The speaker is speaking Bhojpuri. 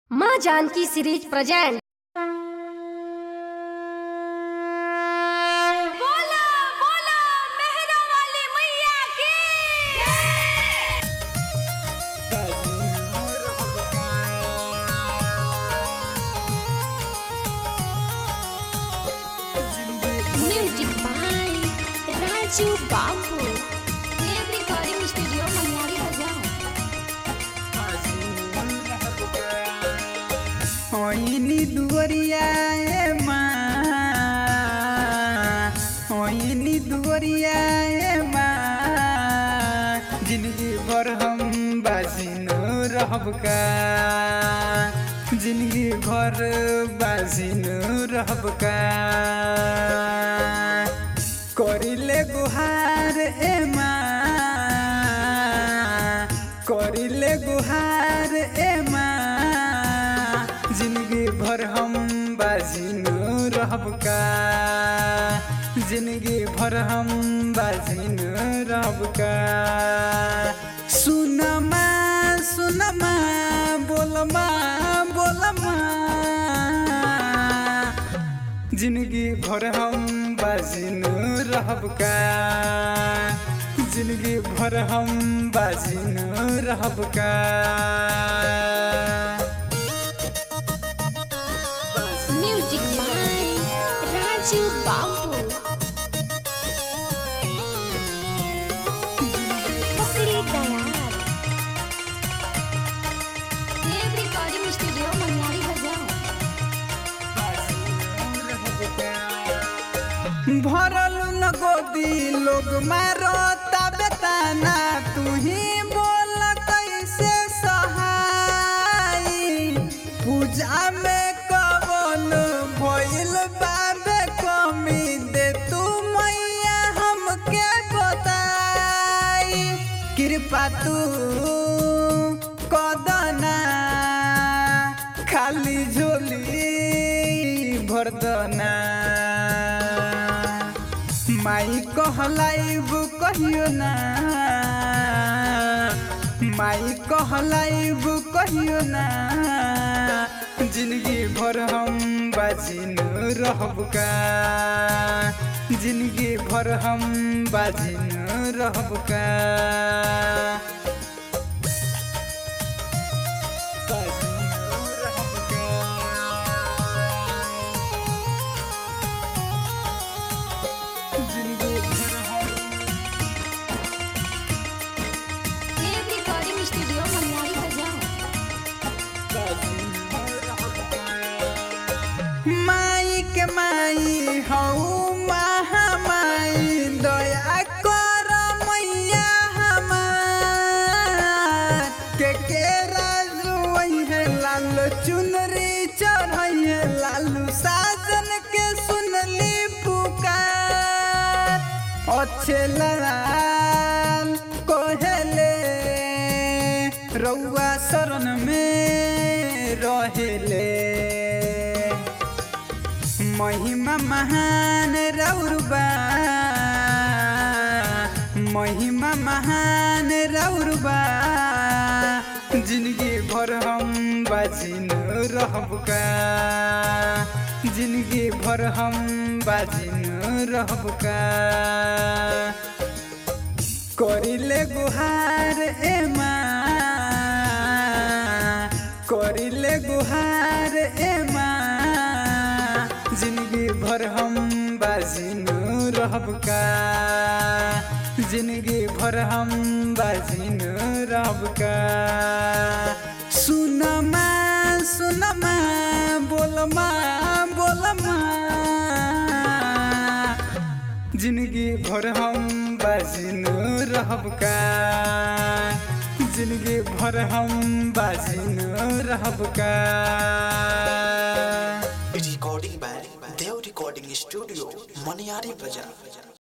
माँ जानकी सीरीज प्रेजेंट बोला बोला मेहरा वाली मैया की म्यूजिक बाय राजू बाबू टेप रिकॉर्डिंग स्टूडियो मनियारी बाजार ओइनी दुवरिया ए माँ ओइनी दुवरिया ए माँ जिंदगी भर हम बाजिनो रहब का जिंदगी भर बाजिनो रहब का करिले गुहार ए माँ करिले गुहार ए माँ जिंदगी भर हम बाजिनो रहब का जिंदगी भर हम बाजिनो रहब का सुनमा सुनमा बोलमा बोलमा जिंदगी भर हम बाजिनो रहब का जिंदगी भर हम बाजिनो रहब का म्यूजिक बाय राजू बाबू पकड़ी तैयार टेप रिकॉर्डिंग स्टूडियो मनियारी बाजार भरल न गोदी लोग मारो बेताना तू ही बोल कैसे सहाई पूजा में कवन भइल बाबे कमी दे तू मैया हमके बताई कृपा तू कदना खाली झोली भरदना माई कहलाइब कहियो ना माई कहलाइब कहियो ना जिंदगी भर हम बाजिन रहब का जिंदगी भर हम बाजिन रहब का बाजिन रहब का जिंदगी भर हम टेप रिकॉर्डिंग स्टूडियो मनियारी बाजार माई के माई हऊ महामाई दया कर मैया हमार के के राजू है लाल चुनरी चढ़ैया लालू साजन के सुनली पुकार अच्छे लाल कोहले रउआ शरण में रहेले महिमा महान रौरबा महिमा महान रौरबा जिंदगी भर हम बाजिन रहब का जिंदगी भर हम बाजिन रहब का करिले गुहार ए माँ करिले गुहार ए माँ जिंदगी भर हम बाजिनो रहब का जिंदगी भर हम बाजिनो रहब का सुनमा सुनमा बोलमा बोलमा जिंदगी भर हम बाजिनो रहब का जिंदगी भर हम बाजिनो रहब का recording by Dev Recording Studio, Maniari Bazaar.